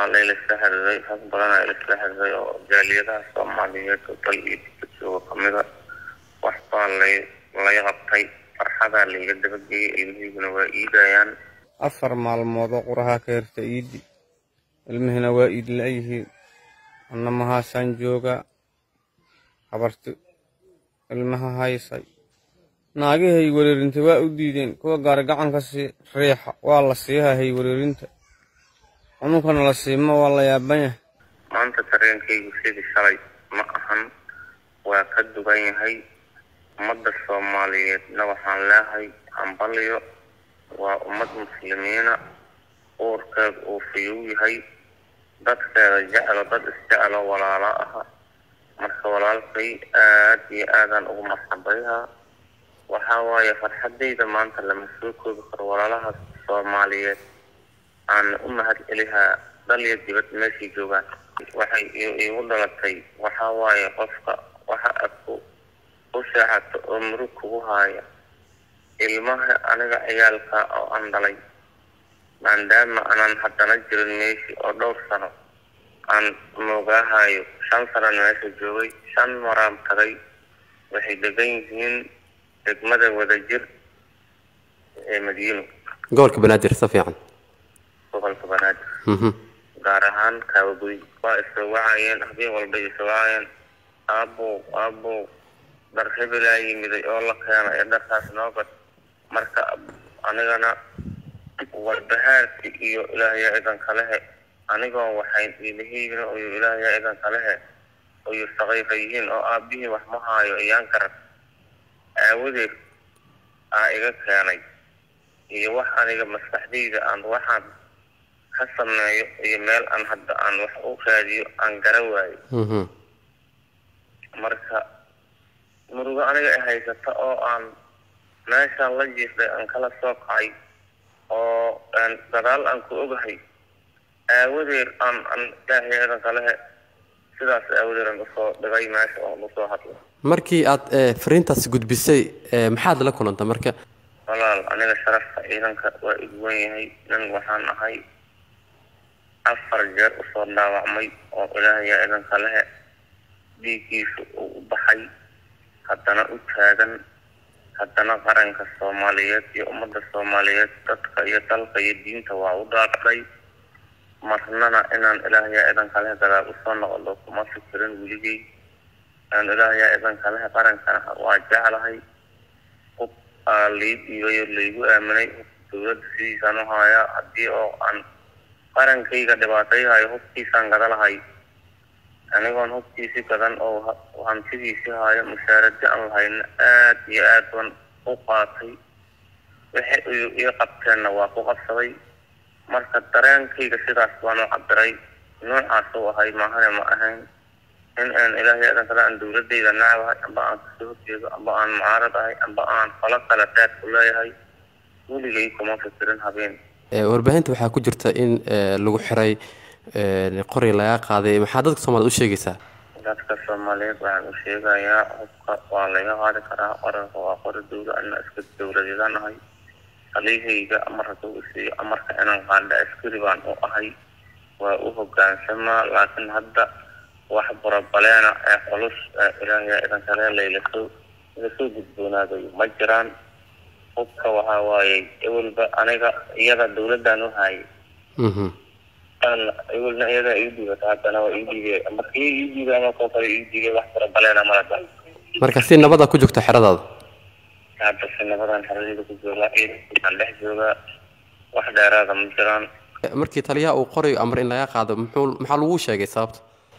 waa laylasla xiriiray rag badanaa ilasla xiriiray oo jaaliyadaha soomaaliyeed oo dal iyo dibad jooga kamida waxbaa lay lay qabtay farxadaa layga dabageeyey ilmihiiguna waa iidayaan afar maalmood oo quraha ka hirta iidi ilmihina waa iid la-yihiin anna mahaasaan joogaa habarti ilmaha haysay naagahay wereerinta waa u diideen kuwa gaari gacanka sii riixa waa la siiha hay wereerinta cununkana la siima waa la yaaban yahay maanta dareenkaygu sidii shalay ma ahan waa ka dugan yahay ummadda soomaaliyeedna waxaan leehay hambaliyo waa ummad muslimiina uurkeed uu fiyuu yahay dadkeeda jeclo dad isjeclo walaalo aha marka walaalkay aad iyo aadaan ugu marxabayhaa waxaa waaye farxadayda maanta lama soo koobi karo walaalahaas soomaaliyeed aan u mahad celihaa dal iyo dibad meeshay joogaan waxay iigu dhalatay waxaa waaye qofka waxa aad ku u seexato oo murug kugu haaya ilmaha aniga ciyaalka oo aan dhalay maadaama aanan haddana jirin meeshii oo dhowr sano aan moogaahayo shan sanan meesha joogay shan maraan tagay waxay degan yihiin degmada wadajir ee madiino gobolka banaadir si fiican gobolka banaadir gaar ahaan kaawagoy waa isoo wacayeen habeen walba isoo wacayeen aabow aabow dhar hebelaa yimiday oo la keena ee dharkaas noo gad marka anigana warbahaarki iyo ilaahyaa idan kalehe anigoo waxayn ilahiyna oyo ilaahyaa idan kalehe oyo saqiifa yihiin oo aabihii wax ma haayo iyaan garan aawadeed aa iga keenay iyo wax aniga maskaxdayda aan waxaan ka sameeyo iyo meel aan hadda aan wax u raadiyo aan gara waayo marka murugo aniga i haysata oo aan meeshaan la jiifday aan kala soo kacay oo gadaal aan ku ogahay aawadeed aan aan ilaahay eedan kalehe sidaas aawadeed aan usoo dhigay meesha oon usoo hadlo markii aad fariintaas gudbisay maxaad la kulanta marka walaal aniga sharafka ciidanka waa igwan yahay nin waxaan ahay afar jeer usoo dhaawacmay oo ilaahayaa idanka lehe dhiiggiisa uu u baxay haddana u taagan haddana qaranka soomaaliyeed iyo ummadda soomaaliyeed dadka iyo dalka iyo diinta waa u dhaaqday marnana inaan ilaahayaa idanka lehe gadaal usoo noqdo kuma fikirin weligey aan ilaahayaa idanka lehe qarankana waa jeclahay hub aa lii dhiibayo laygu aaminay dowladda sidiisaan u haayaa haddii oo aan qarankayga dhibaatayhayo hubkiisaan gada lahay anigoon hubkiisi gadan oo hantidiisii haayo mushaaradi aan lahayna aad iyo aad ban u qaatay wixi ii qabteenna waa ku qabsaday marka dareenkayga sidaas baan u cabiray noocaas u ahay maahane ma ahayn in aan ilaahay adan kale aan dowladayda nacabahay amba aan kasoo horjeedo amba aan mucaarad ahay amba aan falo kale deed ku leeyahay weligay kuma fikirin habeen warbaahinta waxaa ku jirta in lagu xiray qori laga qaaday maxaa dadka soomaaliyed u sheegaysaa dadka soomaaliyeed waxaan u sheegayaa hubka waa laga qaadi karaa qoranka waa qori dowla ana iska dowladeedaan ahay halihayga amar hadduu isiiyo amarka inaan qaadha askari baan u ahay waa u hogaansamaa laakiin hadda wax burabaleena ee culus ee ilaahay idankale laylasoo lasoo gudboonaadayo ma jiraan hubka waxaa waaye ewelba aniga iyada dowladdan u haayay ewelna iyada ii dhiibata haddana waa ii dhiibay markii ii dhiibay ama koo kale ii dhiibay wax burabaleena malada marka si nabada ku jirto xeradaada hadda si nabadan xeradayda ku joogaa ciidankaan dhex joogaa wax dheeraada ma jiraan markii taliyaha uu qorayo amar in laga qaado muxuu maxaa lagu sheegay sababta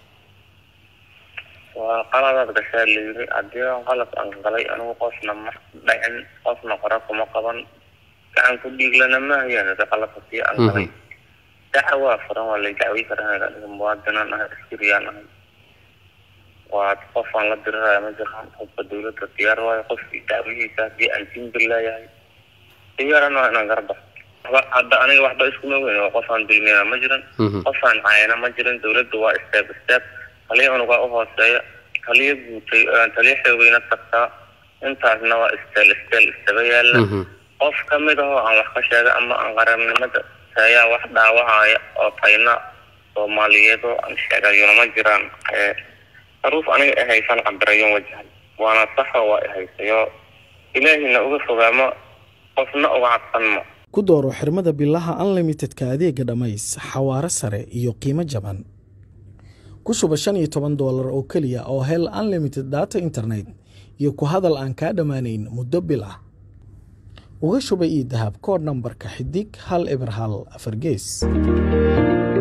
waa qaladaad gashaa layiri haddii aan qalad aan galay anigu qofna ma dhacin qofna qora kuma qaban gacan ku dhiiglana ma hayaan qaladka sii aan galay daca waa furan waa lay dacway karaa aniga muwaadinaan ahay askariyaan ahay waa qof aan la diriraya ma jiraan qofka dowladda diyaar waayo qofkii dacwihiisa haddii aan timbir leeyahay diyaaran waa inaan garbax hadda aniga waxba iskuma weyn waa qof aan dulmiyana ma jirin qof aan caayana ma jirin dowladda waa step step haliya unugaa u hooseeya haliya guutay taliya xoogayna tagtaa intaasna waa steel steel istaba yaala qof kamid ahoo aan wax ka sheega ama aan qarannimada ayaa wax dhaawacaya oo tayna soomaaliyeed oo aan sheegayona ma jiraan haruuf aniga ay haysan cabirayon wajahay waana saxo waa i haysayo ilaahina uga fogaamo qofna uga cabsanmo ku dooro xirmada bilaha unlimitedka adeega dhammays xawaaro sare iyo qiimo jaban ku shuba shan iyo toban doolar oo keliya oo hel unlimited data internet iyo ku hadal aan kaa dhammaanayn muddo bil ah uga shuba io dahab koodh nambarka xidig hal eber hal afar gees